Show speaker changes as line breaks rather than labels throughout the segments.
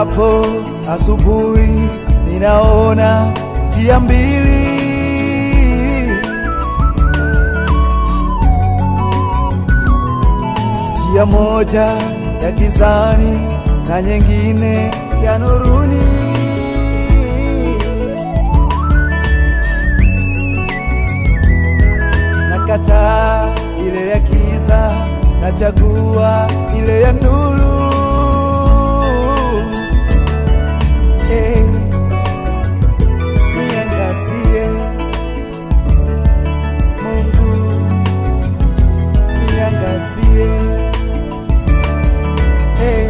Niamkapo asubuhi, ninaona njia mbili, njia moja ya gizani na nyingine ya nuruni. Nakataa ile ya giza, nachagua ile ya nuru. Eh, niangazie Mungu, niangazie Eh,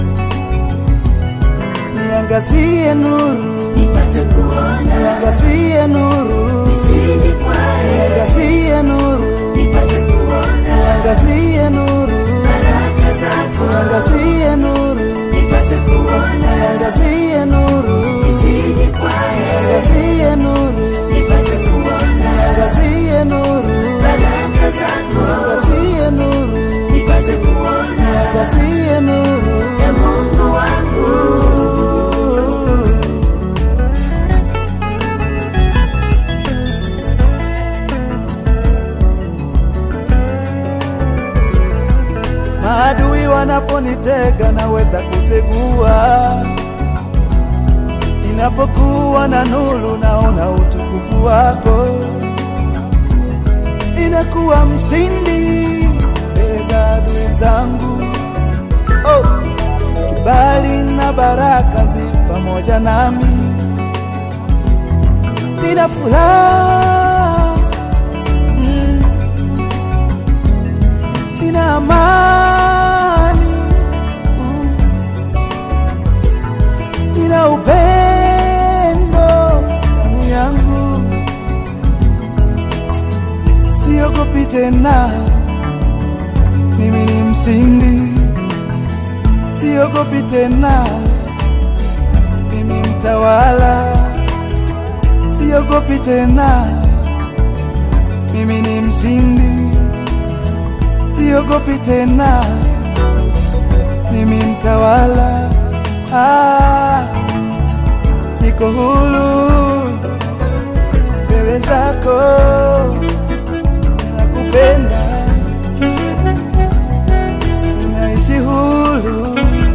niangazie nuru,
nipate kuona
niangazie nuru,
nisije kwae,
niangazie nuru,
nipate kuona
niangazie nuru,
baraka zako,
niangazie nuru,
nipate kuona
niangazie nuru,
nisije kwae,
niangazie nuru,
nipate kuona
niangazie nuru,
baraka zako,
niangazie nuru,
nipate kuona
niangazie nuru.
ya Mungu wangu.
Maadui wanaponitega naweza kutegua, ninapokuwa na nuru naona utukufu wako, inakuwa mshindi mbele za adui zangu. Oh, kibali na baraka zi pamoja nami, nina furaha mm nina amani, mm. nina upendo ndani yangu, siogopi tena, mimi ni mshindi, siogopi tena, mimi mtawala, siogopi tena, mimi ni mshindi siogopi tena, mimi mtawala. Ah, niko huru mbele zako, ninakupenda, ninaishi huru.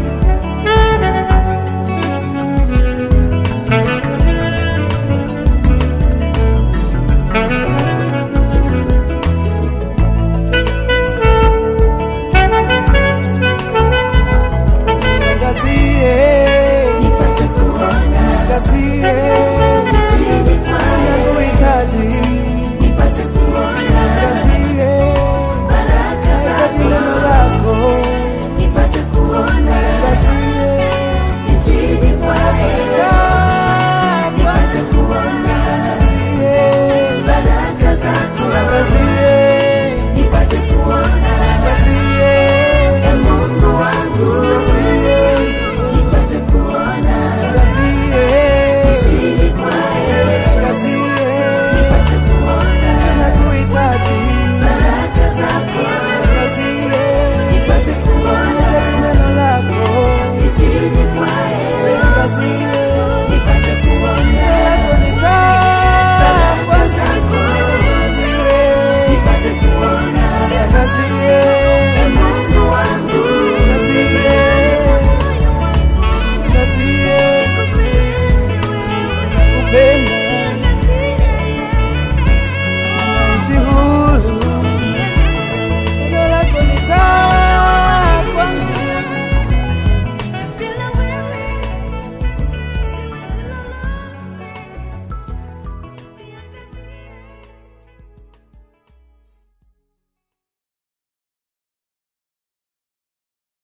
Niangazie,
Nipate kuona
niangazie,
nisije kwae,
nakuhitaji,
nipate kuona
niangazie,
baraka
nahitaji
zako,
neno lako,
nipate kuona
niangazie,
nisije kwae,
takwa,
nipate kuona
niangazie,
baraka zako,
niangazie,
nipate kuona
niangazie,
ya Mungu wangu,
niangazie,
nipate kuona
niangazie,
nisije kwae,
nikazie,
nipate kuona
nakuhitaji,
baraka zako,
niangazie,
nipate kuona
nahitaji neno lako,
nisije kwae,
niangazie,
nipate kuona
yako ni taa,
baraka zako,
niangazie,
nipate kuona
niangazie,
ya Mungu wangu,
niangazie, niangazie, nakupenda